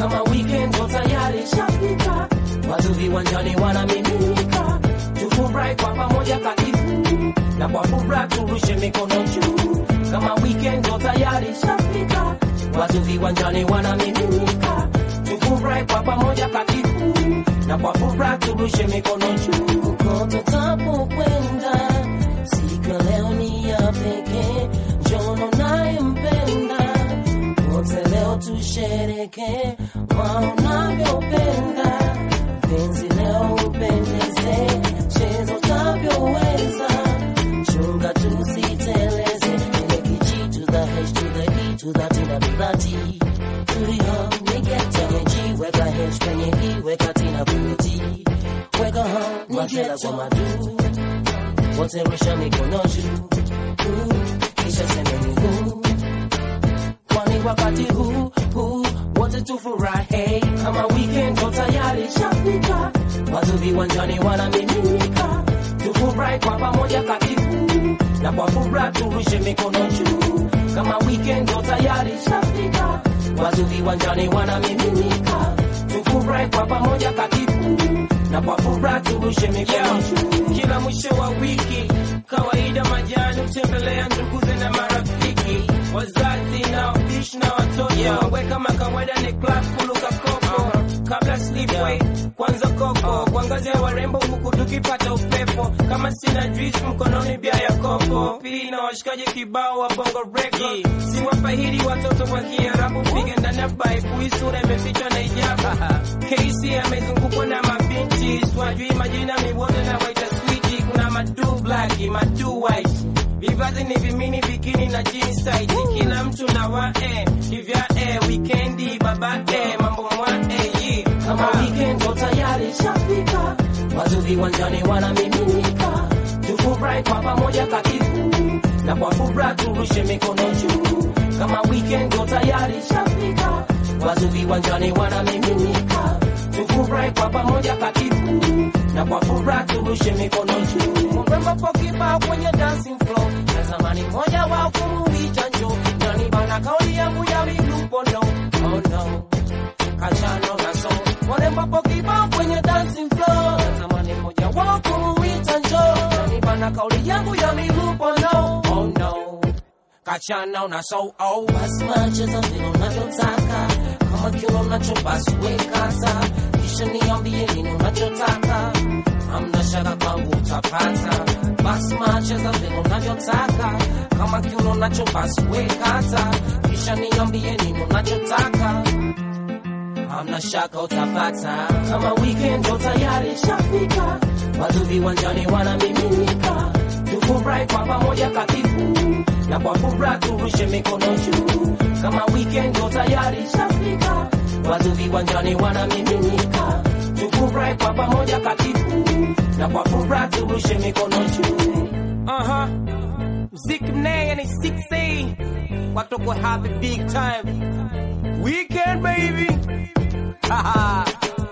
kama weekend ndo tayari shafika, watu viwanjani wanamiminika, tufurahi kwa pamoja katifu na kwa furaha turushe mikono juu, kama weekend ndo tayari shafika, watu viwanjani wanamiminika, tufurahi kwa pamoja katifu na kwa furaha turushe mikono juu, kokote tapokwenda, siku ya leo ni ya pekee, njono nayempenda wote leo tushereke kwa unavyopenda penzi leo upendeze chezo utavyoweza chunga tusiteleze ile kichi to the h to the e to the t na to the t tulio nigete G weka h kwenye i weka t na kwenye t weka ho masela kwa madu wote rusha mikono juu Uh, kisha semeni huu kwani wakati huu huu wote tufurahi kama weekend ndo tayari shafika, watu viwanjani wanamiminika, tufurahi kwa pamoja katifu na kwa furaha turushe mikono juu kama weekend ndo tayari shafika, watu viwanjani wanamiminika, tufurahi kwa pamoja katifu na kwa furaha turushe mikono juu Kila mwisho wa wiki kawaida majani hutembelea nduguze na marafiki, wazazi na wapishi na watoto we kama kawaida ni club kuluka koko kabla sleepway kwanza koko kuangazia warembo huku tukipata upepo kama sina juice mkononi bia ya kopo pili na washikaji kibao wa bongo record siwapahidi watoto wa kiarabu piga ndani ya bible hii sura imefichwa na ijaba KC amezungukwa na mabinti swajui majina miwote na waita switi kuna madu black madu white vivazi ni vimini bikini na jeans tight kila mtu na wae kivya e weekendi baba e mambo mwa e yi kama weekend ndo tayari shafika, watu viwanjani wanamiminika, tufurahi kwa pamoja katifu na kwa furaha turushe mikono juu. Kama weekend ndo tayari shafika, watu viwanjani wanamiminika, tufurahi kwa pamoja katifu na kwa furaha turushe mikono juu. Mrembo po kibao kwenye dancing floor, na zamani moja wa kumuita njo nani bana, kauli yangu ya milupo no, oh no kachano na so warembo po kibao kwenye dancing floor zamani moja wao kumuita njo ni bana kauli yangu ya milupo no oh no kachana na so oh basi macheza vile unavyotaka kama kiuno unacho basi wekata kisha niambie nini unachotaka hamna shaka kwangu utapata basi macheza vile unavyotaka kama kiuno unacho basi wekata kisha niambie nini unachotaka hamna shaka utapata. Kama weekend ndo tayari shafika, watu viwanjani wanamiminika, tufurahi kwa pamoja katifu na kwa furaha turushe mikono juu. Kama weekend ndo tayari shafika, watu viwanjani wanamiminika, tufurahi kwa pamoja katifu na kwa furaha turushe mikono juu. Aha. Mziki mnene ni 6A. Watu kwa have a big time. Weekend baby. Haha.